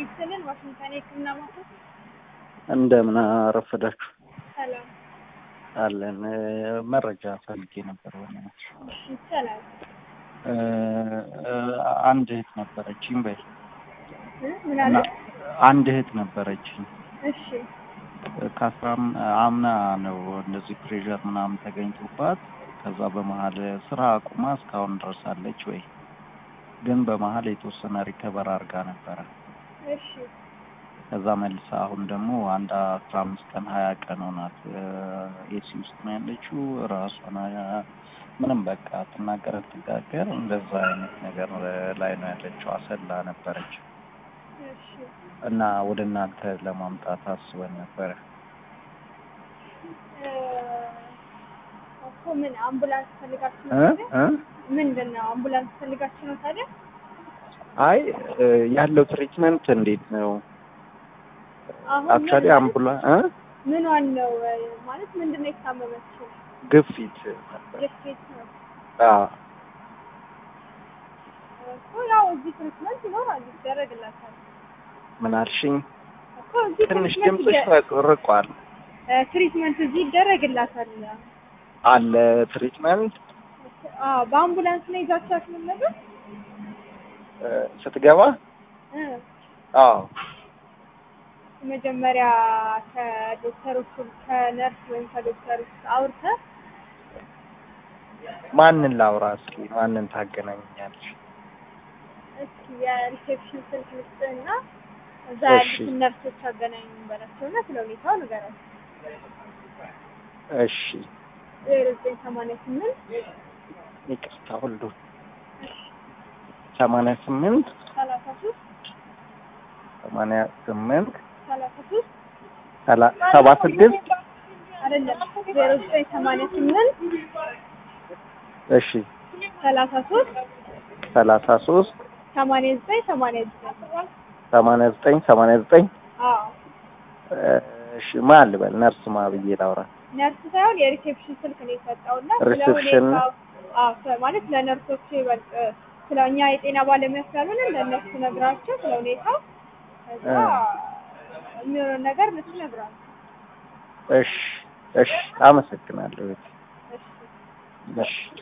ይስጥልን። ዋሽንግተን የህክምና ማዕከል እንደምን አረፈዳችሁ ሰላም። አለን። መረጃ ፈልጌ ነበር። በእናትሽ እሺ፣ ይቻላል። እ አንድ እህት ነበረችኝ በይ እ ምን አለ? አንድ እህት ነበረችኝ እሺ፣ ከአስራም አምና ነው እንደዚህ ፕሬዠር ምናምን ተገኝቶባት ከዛ በመሀል ስራ አቁማ እስካሁን ድረሳለች ወይ ግን በመሀል የተወሰነ ሪከቨር አድርጋ ነበረ። እሺ፣ ከዛ መልሳ አሁን ደግሞ አንድ አስራ አምስት ቀን ሀያ ቀን ሆናት ኤሲ ውስጥ ነው ያለችው። ራሷን አ- ምንም በቃ ትናገር ትጋገር እንደዛ አይነት ነገር ላይ ነው ያለችው። አሰላ ነበረች እሺ። እና ወደ እናንተ ለማምጣት አስበን ነበረ። እ እኮ ምን አምቡላንስ ፈልጋችሁ እ ነው ታዲያ? እ ምንድን ነው አምቡላንስ ፈልጋችሁ ነው ታዲያ? አይ እ ያለው ትሪትመንት እንዴት ነው? አሁን አክቹዋሊ ምን- አምቡላ እ ምኗን ነው እ ማለት ምንድን ነው የታመመችው? ግፊት ነበር። ግፊት ነው አዎ እኮ ያው እዚህ ትሪትመንት ይኖራል ይደረግላታል ምን አልሽኝ? እኮ እዚህ ትንሽ ትሪትመንት ድምፅሽ ይደ- ርቋል። እ ትሪትመንት እዚህ ይደረግላታል። አለ ትሪትመንት አዎ በአምቡላንስ ነው ይዛችኋት ምን ነበር? እ ስትገባ እ አዎ መጀመሪያ ከዶክተሮቹ ከነርስ ወይም ከዶክተሮች አውርተህ ማንን ላውራ እስኪ ማንን ታገናኛለሽ? እስኪ የሪሴፕሽን ስልክ ልስጥህና እዛ እሺ። ያሉትን ነርሶች አገናኙ በላቸውና ስለ ሁኔታው ንገራቸው። እሺ ዜሮ ዘጠኝ ሰማንያ ስምንት ይቅርታ ሁሉ ሰማንያ ስምንት ሰላሳ ሶስት ሰማንያ ስምንት ሰላሳ ሶስት ሰላ- ሰባ ስድስት አይደለም ዜሮ ዘጠኝ ሰማንያ ስምንት እሺ ሰላሳ ሶስት ሰላሳ ሶስት ሰማንያ ዘጠኝ ሰማንያ ዘጠኝ ሰማንያ ዘጠኝ ሰማንያ ዘጠኝ አዎ እሺ ማን ልበል ነርስ ማ ብዬ ላውራ ነርስ ሳይሆን የሪሴፕሽን ስልክ ነው የሰጠውና ስለ ሪሴፕሽን? ሁኔታው አዎ ስለ- ማለት ለነርሶቹ ይበልጥ ስለ እኛ የጤና ባለሙያ ስላልሆነ ለእነሱ ነግራቸው ስለ ሁኔታው ከዛ የሚሆነውን ነገር እነሱ ይነግራሉ። እሺ እሺ አመሰግናለሁ እሺ እሺ